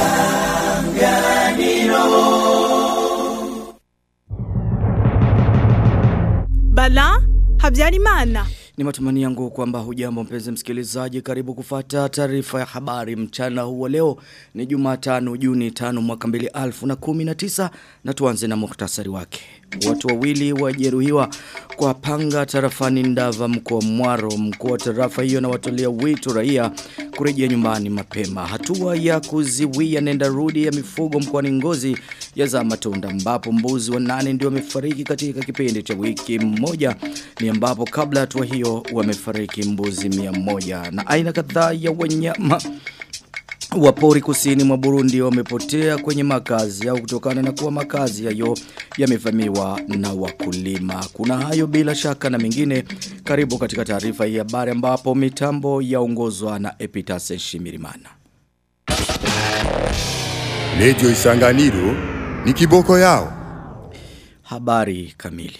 Bala Habyarimana. Ni matumani yangu kwamba hujambo mpenzi msikilizaji karibu kufata taarifa ya habari mchana huo leo ni Jumatano Juni 5 mwaka 2019 na tuanze na muhtasari wake. Watu wawili wajeruhiwa kwa panga tarafani Ndava mkoa Mwaro mkoa wa tarafa hiyo na watolea wito raia kurejea nyumbani mapema. Hatua ya kuziwia nenda rudi ya mifugo mkoani Ngozi ya za matunda ambapo mbuzi wa nane ndio wamefariki katika kipindi cha wiki moja ni ambapo kabla hatua hiyo wamefariki mbuzi mia moja na aina kadhaa ya wanyama Wapori kusini mwa Burundi wamepotea kwenye makazi au kutokana na kuwa makazi yayo yamevamiwa na wakulima. Kuna hayo bila shaka na mengine karibu katika taarifa hii habari ambapo mitambo yaongozwa na Epitase Shimirimana. Radio Isanganiro ni kiboko yao. Habari kamili.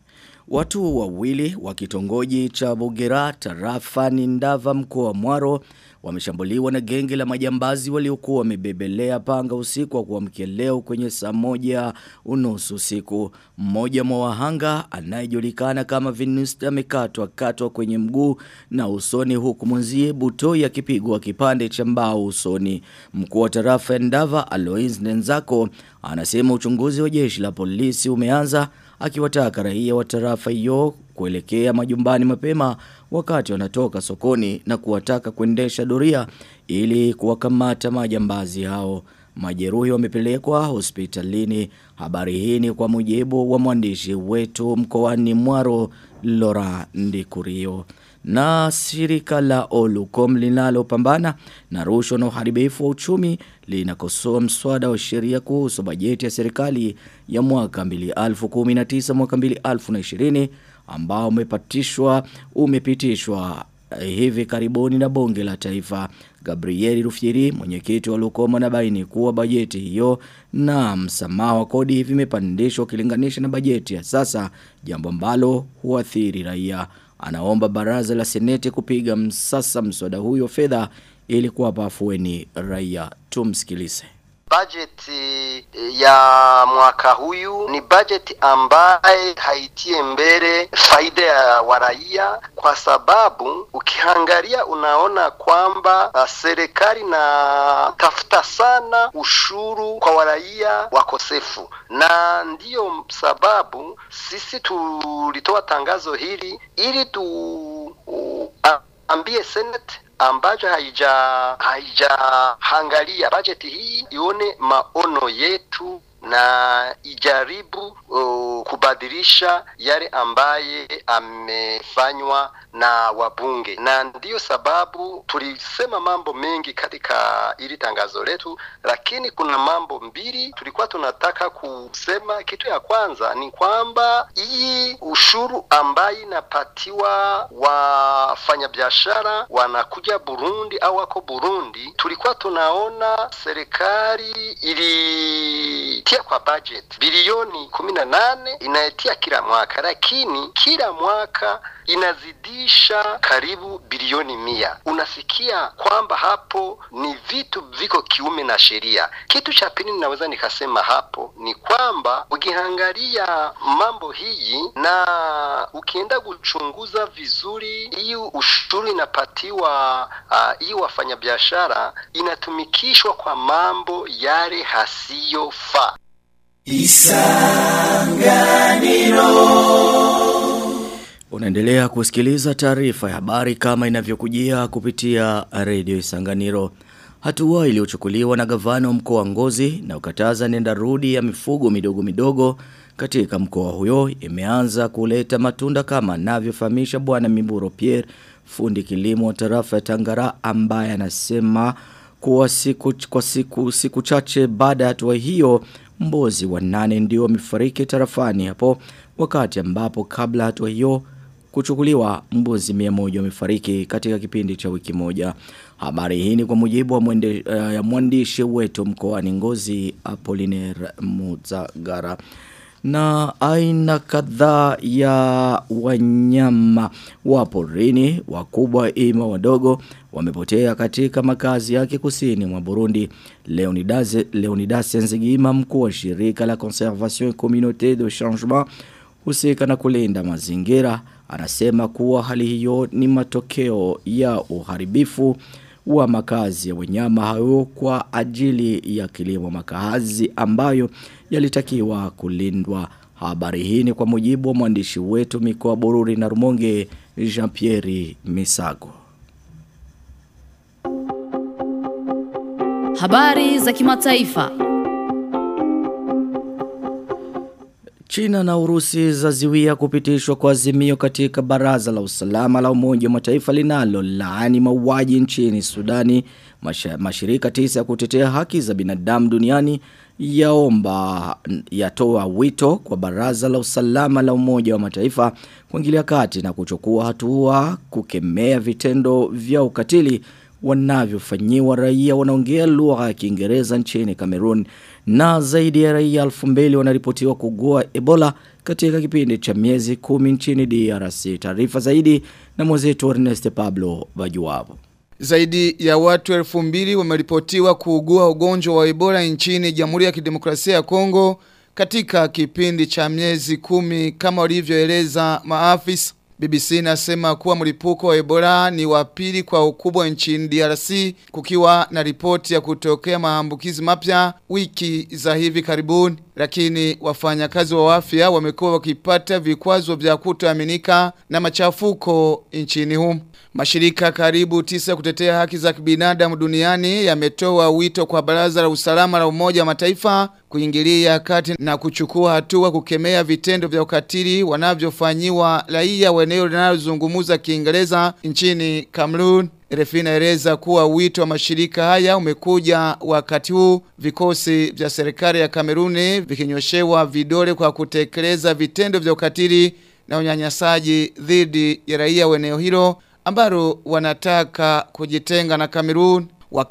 Watu wawili wa kitongoji cha Bugera tarafani Ndava mkoa wa Mwaro wameshambuliwa na genge la majambazi waliokuwa wamebebelea panga usiku wa kuamkia leo kwenye saa moja unusu usiku. Mmoja mwa wahanga anayejulikana kama Vinista amekatwa katwa kwenye mguu na usoni huku mwenzie Butoi akipigwa kipande cha mbao usoni. Mkuu wa tarafa ya Ndava Alois Nenzako anasema uchunguzi wa jeshi la polisi umeanza akiwataka raia wa tarafa hiyo kuelekea majumbani mapema wakati wanatoka sokoni na kuwataka kuendesha doria ili kuwakamata majambazi hao. Majeruhi wamepelekwa hospitalini. Habari hii ni kwa mujibu wa mwandishi wetu mkoani Mwaro Lora Ndikurio. Na shirika la Olucom linalopambana na rushwa na uharibifu wa uchumi linakosoa mswada wa sheria kuhusu bajeti ya serikali ya mwaka 2019 mwaka 2020 ambao umepatishwa umepitishwa hivi karibuni na bunge la taifa Gabrieli Rufyiri mwenyekiti wa Lukoma na baini kuwa bajeti hiyo na msamaha wa kodi vimepandishwa ukilinganisha na bajeti ya sasa jambo ambalo huathiri raia anaomba baraza la seneti kupiga msasa mswada huyo fedha ili kuwapa afueni raia tumsikilize Bajeti ya mwaka huyu ni bajeti ambaye haitie mbele faida ya waraia, kwa sababu ukiangalia unaona kwamba uh, serikali na tafuta sana ushuru kwa waraia wakosefu, na ndiyo sababu sisi tulitoa tangazo hili ili tu uh, ambie Senate ambacho haija haijaangalia bajeti hii ione maono yetu na ijaribu uh, kubadilisha yale ambaye amefanywa na wabunge, na ndiyo sababu tulisema mambo mengi katika ili tangazo letu, lakini kuna mambo mbili tulikuwa tunataka kusema. Kitu ya kwanza ni kwamba hii ushuru ambaye inapatiwa wafanyabiashara wanakuja Burundi au wako Burundi, tulikuwa tunaona serikali ili tia kwa budget bilioni kumi na nane inayetia kila mwaka, lakini kila mwaka inazidisha karibu bilioni mia. Unasikia kwamba hapo ni vitu viko kiume na sheria. Kitu cha pili ninaweza nikasema hapo ni kwamba ukiangalia mambo hii na ukienda kuchunguza vizuri, hii ushuru inapatiwa hii uh, wafanyabiashara inatumikishwa kwa mambo yale hasiyofaa. Isanganiro Unaendelea kusikiliza taarifa ya habari kama inavyokujia kupitia redio Isanganiro. Hatua iliyochukuliwa na gavana wa mkoa wa Ngozi na ukataza nenda rudi ya mifugo midogo midogo katika mkoa huyo imeanza kuleta matunda kama anavyofahamisha bwana Miburo Pierre fundi kilimo wa tarafa ya Tangara ambaye anasema kuwa siku kwa siku siku chache baada ya hatua hiyo mbozi wa nane ndio wamefariki tarafani hapo wakati ambapo kabla hatua hiyo kuchukuliwa mbuzi 100 wamefariki katika kipindi cha wiki moja. Habari hii ni kwa mujibu wa mwende, uh, ya mwandishi wetu mkoani Ngozi Apollinaire Muzagara. na aina kadhaa ya wanyama wa porini wakubwa ima wadogo wamepotea katika makazi yake kusini mwa Burundi. Leonidas Leonidas Nzigima mkuu wa shirika la Conservation et Communauté de Changement husika na kulinda mazingira anasema kuwa hali hiyo ni matokeo ya uharibifu wa makazi ya wanyama hao kwa ajili ya kilimo makazi ambayo yalitakiwa kulindwa. Habari hii ni kwa mujibu wa mwandishi wetu mikoa Bururi na Rumonge Jean-Pierre Misago. Habari za kimataifa. China na Urusi zaziwia kupitishwa kwa azimio katika baraza la usalama la umoja wa mataifa linalo laani mauaji nchini Sudani. Masha, mashirika tisa ya kutetea haki za binadamu duniani yaomba yatoa wito kwa baraza la usalama la umoja wa mataifa kuingilia kati na kuchukua hatua kukemea vitendo vya ukatili wanavyofanyiwa raia wanaongea lugha ya Kiingereza nchini Cameroon na zaidi ya raia 2000 wanaripotiwa kugua Ebola katika kipindi cha miezi kumi nchini DRC. Taarifa zaidi na mwenzetu Ernest Pablo Bajuwabo. Zaidi ya watu elfu mbili wameripotiwa kuugua ugonjwa wa Ebola nchini Jamhuri ya Kidemokrasia ya Kongo katika kipindi cha miezi kumi kama walivyoeleza maafisa. BBC inasema kuwa mlipuko wa Ebola ni wa pili kwa ukubwa nchini DRC kukiwa na ripoti ya kutokea maambukizi mapya wiki za hivi karibuni lakini wafanyakazi wa afya wamekuwa wakipata vikwazo vya kutoaminika na machafuko nchini humo. Mashirika karibu tisa kutetea haki za kibinadamu duniani yametoa wito kwa baraza la usalama la umoja wa mataifa kuingilia kati na kuchukua hatua kukemea vitendo vya ukatili wanavyofanyiwa raia wa eneo linalozungumza Kiingereza nchini Cameroon. RFI inaeleza kuwa wito wa mashirika haya umekuja wakati huu vikosi vya serikali ya Kameruni vikinyoshewa vidole kwa kutekeleza vitendo vya ukatili na unyanyasaji dhidi ya raia wa eneo hilo ambalo wanataka kujitenga na Kamerun.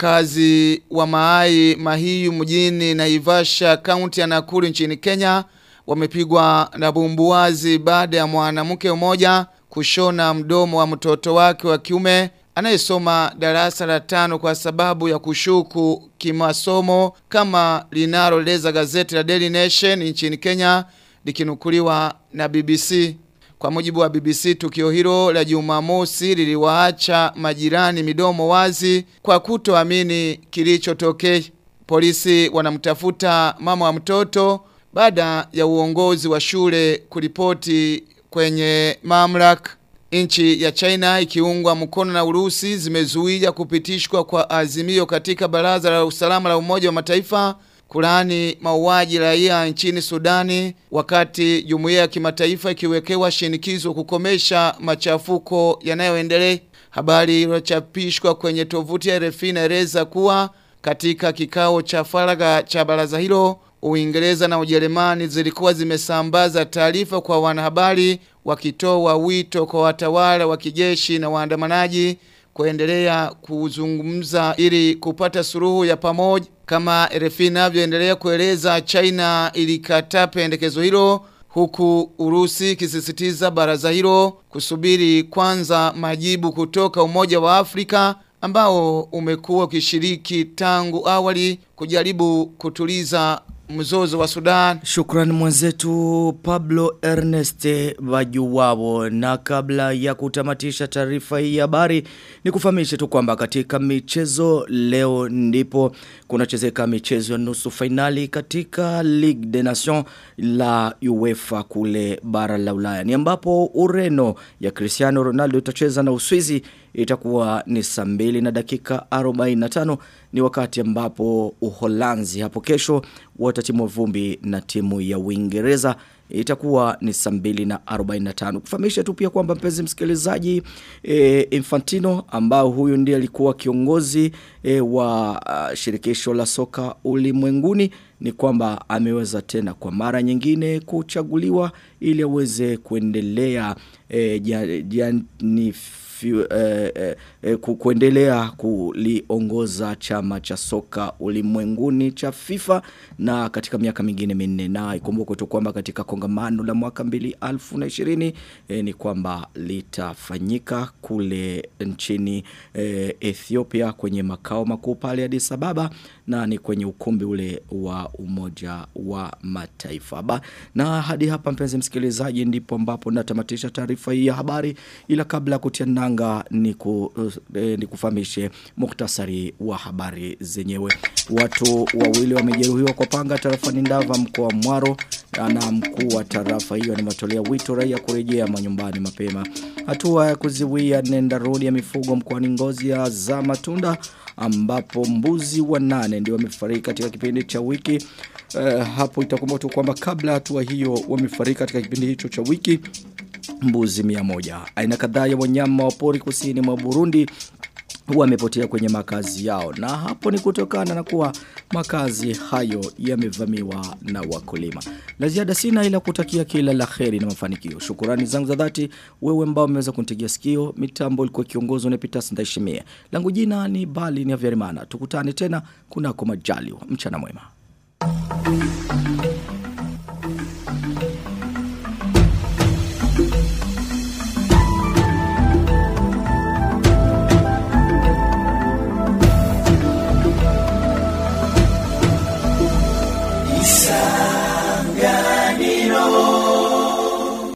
Wakazi wa Maai Mahiyu mjini Naivasha kaunti ya Nakuru nchini Kenya wamepigwa na bumbuazi baada ya mwanamke mmoja kushona mdomo wa mtoto wake wa kiume anayesoma darasa la tano kwa sababu ya kushuku kimasomo kama linaloeleza gazeti la Daily Nation nchini Kenya likinukuliwa na BBC. Kwa mujibu wa BBC tukio hilo la Jumamosi liliwaacha majirani midomo wazi kwa kutoamini kilichotokea. Polisi wanamtafuta mama wa mtoto baada ya uongozi wa shule kuripoti kwenye mamlaka. Nchi ya China ikiungwa mkono na Urusi zimezuia kupitishwa kwa azimio katika baraza la usalama la Umoja wa Mataifa kulani mauaji raia nchini Sudani wakati jumuiya ya kimataifa ikiwekewa shinikizo kukomesha machafuko yanayoendelea. Habari iliyochapishwa kwenye tovuti ya RFI inaeleza kuwa katika kikao cha faragha cha baraza hilo Uingereza na Ujerumani zilikuwa zimesambaza taarifa kwa wanahabari wakitoa wito kwa watawala wa kijeshi na waandamanaji kuendelea kuzungumza ili kupata suluhu ya pamoja kama RFI inavyoendelea kueleza China ilikataa pendekezo hilo huku Urusi kisisitiza baraza hilo kusubiri kwanza majibu kutoka Umoja wa Afrika ambao umekuwa ukishiriki tangu awali kujaribu kutuliza mzozo wa Sudan. Shukran mwenzetu Pablo Erneste Bajuwabo na kabla ya kutamatisha taarifa hii ya habari ni kufahamishe tu kwamba katika michezo leo ndipo kunachezeka michezo ya nusu fainali katika Ligue des Nations la UEFA kule bara la Ulaya. Ni ambapo Ureno ya Cristiano Ronaldo itacheza na Uswizi itakuwa ni saa mbili na dakika 45 ni wakati ambapo Uholanzi hapo kesho watatimwa vumbi na timu ya Uingereza itakuwa ni saa 2 na 45. Kufahamisha tu pia kwamba mpenzi msikilizaji e, Infantino ambao huyu ndiye alikuwa kiongozi e, wa uh, shirikisho la soka ulimwenguni ni kwamba ameweza tena kwa mara nyingine kuchaguliwa ili aweze kuendelea e, jani fiu, eh, eh, eh, ku, kuendelea kuliongoza chama cha soka ulimwenguni cha FIFA na katika miaka mingine minne na ikumbuke tu kwamba katika kongamano la mwaka 2020 eh, ni kwamba litafanyika kule nchini eh, Ethiopia kwenye makao makuu pale Addis Ababa na ni kwenye ukumbi ule wa umoja wa mataifa ba, na hadi hapa mpenzi msikilizaji ndipo ambapo natamatisha taarifa hii ya habari ila kabla ya kutia nanga ni, ku, eh, ni kufahamishe muktasari wa habari zenyewe watu wawili wamejeruhiwa kwa panga tarafani Ndava mkoa wa Mwaro na mkuu wa tarafa hiyo anamatolea wito raia kurejea manyumbani mapema hatua ya kuziwia nenda rodi ya mifugo mkoani Ngozi ya za matunda ambapo mbuzi wanane ndio wamefariki katika kipindi cha wiki uh, hapo itakumbuka tu kwamba kabla hatua hiyo wamefariki katika kipindi hicho cha wiki mbuzi mia moja. Aina kadhaa ya wanyama wa pori kusini mwa Burundi wamepotea kwenye makazi yao na hapo ni kutokana na kuwa makazi hayo yamevamiwa na wakulima. La ziada sina ila kutakia kila la kheri na mafanikio. Shukurani zangu za dhati wewe ambao umeweza kunitegea sikio. Mitambo ilikuwa kiongozwa na Peter Ndaishimie. Langu jina ni Bali ni Avyarimana. Tukutane tena kunako majaliwa. Mchana mwema. Isa